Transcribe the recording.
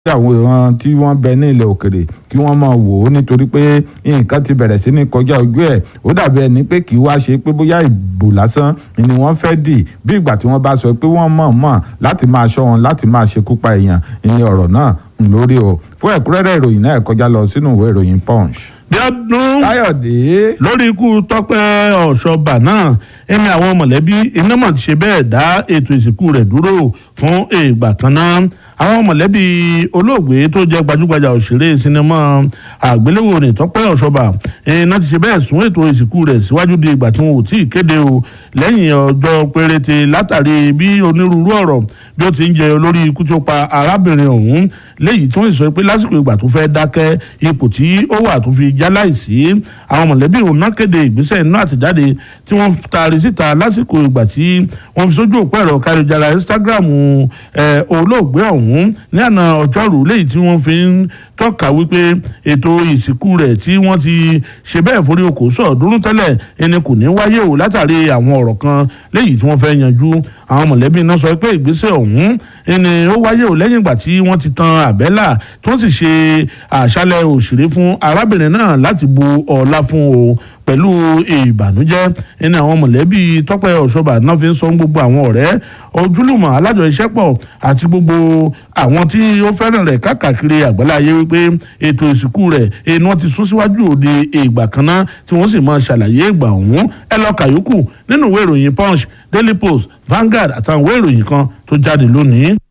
àwọn tí wọ́n bẹ ní ilẹ̀ òkèrè kí wọ́n máa wò ó nítorí pé nǹkan ti bẹ̀rẹ̀ sí ní kọjá ojú ẹ̀ ó dàbí ẹni pé kì í wá ṣe pé bóyá ìbò lásán ni wọ́n fẹ́ dì bí ìgbà tí wọ́n bá sọ pé wọ́n mọ̀ mọ̀ láti máa ṣọ́ wọn láti máa ṣekú pa èèyàn ní ọ̀rọ̀ náà lórí o fún ẹ̀kúnrẹ́rẹ́ ìròyìn náà ẹ kọjá lọ sínú ìwé ìròyìn punch. bíọ́dún káyọ̀dé lórí ikú tọ́pẹ́ ọ̀ṣọ́bà náà ẹni àwọn mọ̀lẹ́bí iná mọ̀ ti ṣe bẹ́ẹ̀ dá ètò ìsìnkú rẹ̀ dúró fún ìgbà kan náà àwọn mọ̀lẹ́bí olóògbé tó jẹ́ gbajúgbajà òṣèré sinimá àgbéléwò ní tọ́pẹ́ ọ̀ṣọ́bà iná ti ṣe bẹ́ẹ̀ sún ètò ìsìnkú rẹ̀ síwájú di ìgbà tí wọn ò tí ì kéde o lẹ́yìn ọjọ́ péréte látàrí bí onírúurú ọ̀rọ̀ bí ó ti ń jẹ olórí ikú tó pa arábìnrin ọ̀hún léyìí tí wọ́n sọ pé lásìkò ìgbà tó fẹ́ dákẹ́ ipò tí ó wà tó fi já láìsí àwọn mọ̀lẹ́bí òun náà kéde ìgbésẹ̀ inú àtẹ̀jáde tí wọ́n taari síta lásìkò ìgbà tí wọ́n fi sójú òpó ẹ̀rọ káríjára Instagram olóògbé ọ̀hún ní àná ọjọ́rú léyìí tí wọ́n fi ń tọ́ka wípé ètò ìsìnkú rẹ̀ tí wọ́n ti ṣe bẹ́ẹ̀ forí okò sọ̀ọ́dúnrún tẹ́lẹ̀ ẹni kò ní wáyé o látàrí àwọn ọ̀rọ̀ kan léyìí tí wọ́n fẹ́ yanjú àwọn mọ̀lẹ́bí náà sọ pé ìgbésẹ̀ ọ̀hún ẹni ó wáyé o lẹ́yìn ìgbà tí wọ́n ti tan àbẹ́là tí wọ́n sì ṣe àṣálẹ̀ òṣèré fún arábìnrin náà láti bu ọlá fún o pẹ̀lú ìbànújẹ́ ẹni àwọn mọ̀lẹ́bí tọ́pẹ́ ọ̀ṣọ́bà náà fi ń sọ gbogbo àwọn ọ̀rẹ́ ojúlùmọ̀ alájọṣiṣẹ́pọ̀ àti gbogbo àwọn tí ó fẹ́ràn rẹ̀ káàkiri àgbáláyé wípé ètò ìsìnkú rẹ̀ ẹni wọ́n ti sún síwájú òde ìgbà kan náà tí wọ́n sì máa ṣàlàyé ìgbà ọ̀hún ẹ lọ kàyókù nínú ìwé ìròyìn punch daily post Vanguard àtàwọn ìwé ìròyìn kan tó jáde lónìí.